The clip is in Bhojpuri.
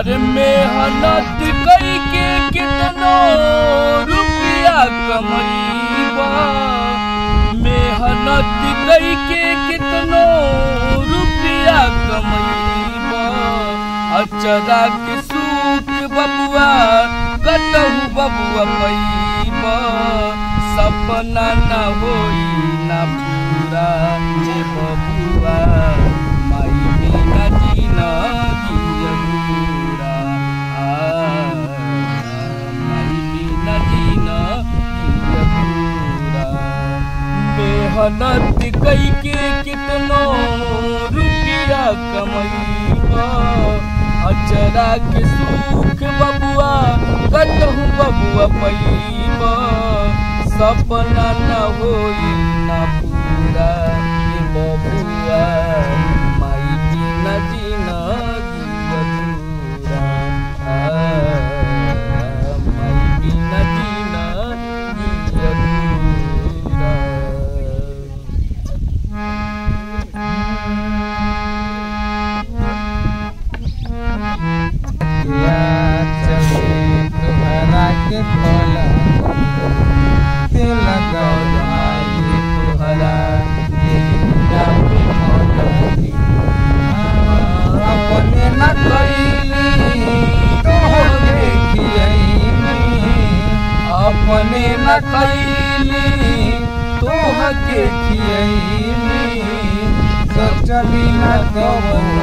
अरे मेहनत कई के कितनो रुपया कमईबा मेहनत कई के कितनो रुपया कमईबा अचरा के सूख बबुआ कतहु बबुआ पैबा सपना न होई न पूरा जे बबुआ माई बिना जीना जियबूरा माई बिना जीना जियबूरा मेहनत कई के कितनो रुपया कमईबा अचरा के सुख बबुआ कतहु बबुआ पैबा सपना न होई न पूरा ये बबुआ माई बिना जीना जियबूरा माई बिना जीना जियबूरा या चले तुम्हारा के फला तेल गौराई तुहरा ये जापे मोदनी अपने न कैली तोहरे खियैनी अपने न कैली तोहके खियैनी सोचली न कबो